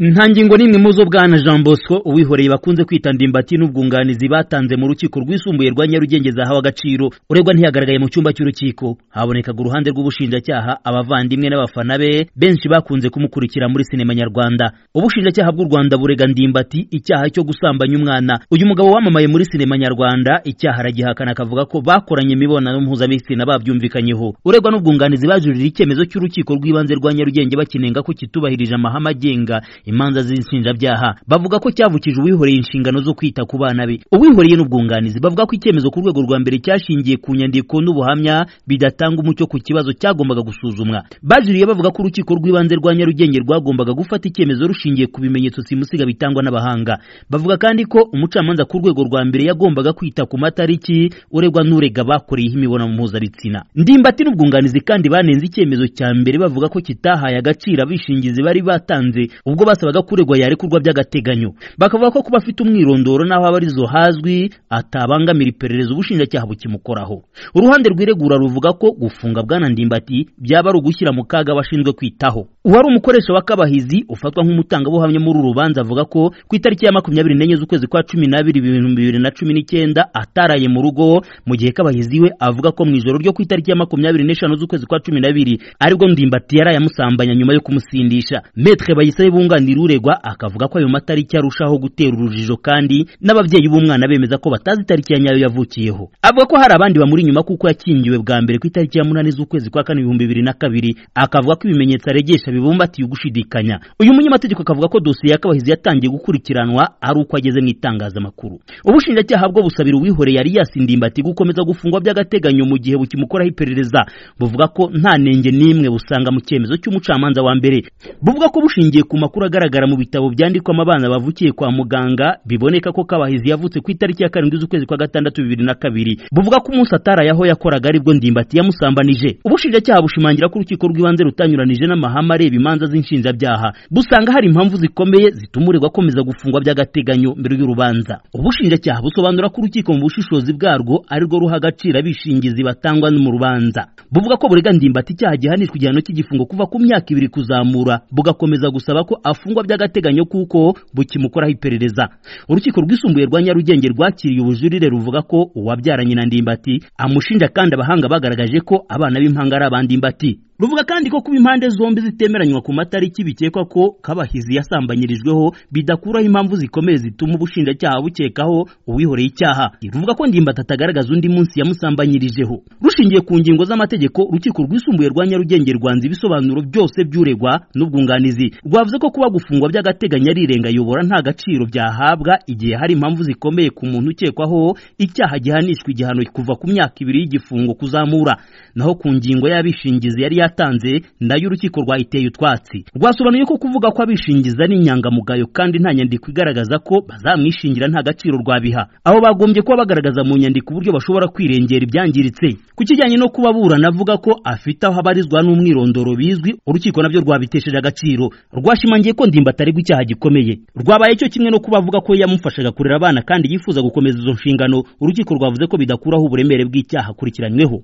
nta ngingo n'imwe mu zo bwana jean bosco uwihoreye bakunze kwita ndimbati n'ubwunganizi batanze mu rukiko rwisumbuye rwa nyarugenge zahawe agaciro uregwa ntiyagaragaye mu cyumba cy'urukiko habonekaga uruhande rw'ubushinjacyaha abavandimwe n'abafana be benshi bakunze kumukurikira muri sinema nyarwanda ubushinjacyaha bw'u rwanda burega ndimbati icyaha cyo gusambanya umwana uyu mugabo wamamaye muri sinema nyarwanda icyaha aragihakana akavuga ko bakoranye imibonano mpuzabitsina babyumvikanyeho uregwa n'ubwunganizi bajurira icyemezo cy'urukiko rw'ibanze rwa nyarugenge bakinenga ko kitubahirije amahame agenga imanza z'inshinjabyaha bavuga ko cyavukije uwihoreye inshingano zo kwita ku bana be uwihoreye n'ubwunganizi bavuga ko icyemezo ku rwego rwa mbere cyashingiye ku nyandiko n'ubuhamya bidatanga umucyo ku kibazo cyagombaga gusuzumwa bajuriye bavuga ko urukiko rw'ibanze rwa nyarugenge rwagombaga gufata icyemezo rushingiye ku bimenyetso simusiga bitangwa n'abahanga bavuga kandi ko umucamanza ku rwego rwa mbere yagombaga kwita ku matariki uregwa n'urega bakoreyeho imibonano mpuzabitsina ndimbati n'ubwunganizi kandi banenze icyemezo cya mbere bavuga ko kitahaye agaciro abishingizi bari batanze ubwo basabaga kuregwa yarekurwa by'agateganyo bakavuga ko kuba afite umwirondoro n'aho abarizo hazwi atabangamira iperereza ubushinjacyaha bukimukoraho uruhande rwiregura ruvuga ko gufunga bwana ndimbati byaba ari ugushyira mu kaga abashinzwe kwitaho uwari umukoresha wa kabahizi ufatwa nk'umutangabuhamya muri uru rubanza avuga ko ku itariki ya makumyabiri n'enye z'ukwezi kwa cumi n'abiri ibihumbi bibiri na cumi n'icyenda ataraye mu rugo mu gihe kabahizi we avuga ko mu ijoro ryo ku itariki ya makumyabiri n'eshanu z'ukwezi kwa cumi n'abiri aribwo ndimbati yaraye amusambanya nyuma yo kumusindisha metre bayisabe bunga bunganira uregwa akavuga ko ayo matariki arushaho gutera urujijo kandi n'ababyeyi b'umwana bemeza ko batazi itariki ya nyayo yavukiyeho avuga ko hari abandi bamuri inyuma kuko yakingiwe bwa mbere ku itariki ya munani z'ukwezi kwa kane ibihumbi bibiri na kabiri akavuga ko ibimenyetso aregesha bibumbatiye ugushidikanya uyu munyamategeko akavuga ko dosiye ya kabahizi yatangiye gukurikiranwa ari uko ageze mu itangazamakuru ubushinjacyaha bwo busabira uwihoreye yari yasindimbati gukomeza gufungwa by'agateganyo mu gihe bukimukoraho iperereza buvuga ko nta nenge n'imwe busanga mu cyemezo cy'umucamanza wa mbere buvuga ko bushingiye ku makuru agaragara mu bitabo byandikwamo abana bavukiye kwa muganga biboneka ko kabahizi yavutse ku itariki ya karindwi z'ukwezi kwa gatandatu bibiri na kabiri buvuga ko umunsi ataraye aho yakoraga aribwo ndimbati yamusambanije ubushinjacyaha bushimangira ko urukiko rw'ibanze rutanyuranije n'amahame areba imanza z'inshinjabyaha busanga hari impamvu zikomeye zituma uregwa akomeza gufungwa by'agateganyo mbere y'urubanza ubushinjacyaha busobanura ko urukiko mu bushishozi bwarwo arirwo ruha agaciro abishingizi batangwa mu rubanza buvuga ko burega ndimbati icyaha gihanishwa igihano cy'igifungo kuva ku myaka ibiri kuzamura bugakomeza gusaba ko afungwa by'agateganyo kuko bukimukoraho iperereza urukiko rwisumbuye rwa nyarugenge rwakiriye ubujurire ruvuga ko uwabyaranye na ndimbati amushinja kandi abahanga bagaragaje ko abana b'impanga ari abandimbati ruvuga kandi ko kuba impande zombi zitemeranywa ku matariki bikekwa ko kabahizi yasambanyirijweho bidakuraho impamvu zikomeye zituma ubushinjacyaha bukekaho uwihoreye icyaha ruvuga ko ndimbati atagaragaza undi munsi yamusambanyirijeho rushingiye ku ngingo z'amategeko urukiko rwisumbuye rwa nyarugenge rwanze ibisobanuro byose by'uregwa n'ubwunganizi rwavuze ko kuba gufungwa by'agateganyo ari irenga yobora nta gaciro byahabwa igihe hari impamvu zikomeye ku muntu ukekwaho icyaha gihanishwa igihano kuva ku myaka ibiri y'igifungo kuzamura naho ku ngingo y'abishingizi yari yatanze nayo urukiko rwayiteye utwatsi rwasobanuye ko kuvuga ko abishingiza ari inyangamugayo kandi nta nyandiko igaragaza ko bazamwishingira nta gaciro rwabiha aho bagombye kuba bagaragaza mu nyandiko uburyo bashobora kwirengera ibyangiritse ku kijyanye no kuba burana avuga ko afite aho abarizwa n'umwirondoro bizwi urukiko nabyo rwabitesheje agaciro rwashimangiye ko ndimbati aregwa icyaha gikomeye rwabaye cyo kimwe no kuba avuga ko yamufashaga kurera abana kandi yifuza gukomeza izo nshingano urukiko rwavuze ko bidakuraho uburemere bw'icyaha akurikiranyweho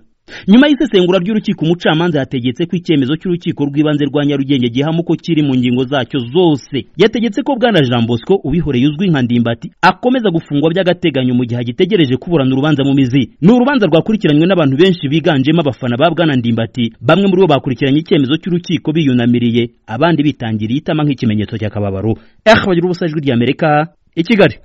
nyuma y'isesengura ry'urukiko umucamanza yategetse ko icyemezo cy'urukiko rw'ibanze rwa nyarugenge gihama uko kiri mu ngingo zacyo zose yategetse ko bwana jean bosco ubihoreye uzwi nka ndimbati akomeza gufungwa by'agateganyo mu gihe agitegereje kuburana urubanza mu mizi ni urubanza rwakurikiranywe n'abantu benshi biganjemo abafana ba bwana ndimbati bamwe muri bo bakurikiranye icyemezo cy'urukiko biyunamiriye abandi bitangiriye itama nk'ikimenyetso cy'akababaro eh bagira ubusajwi ry'amerika i kigali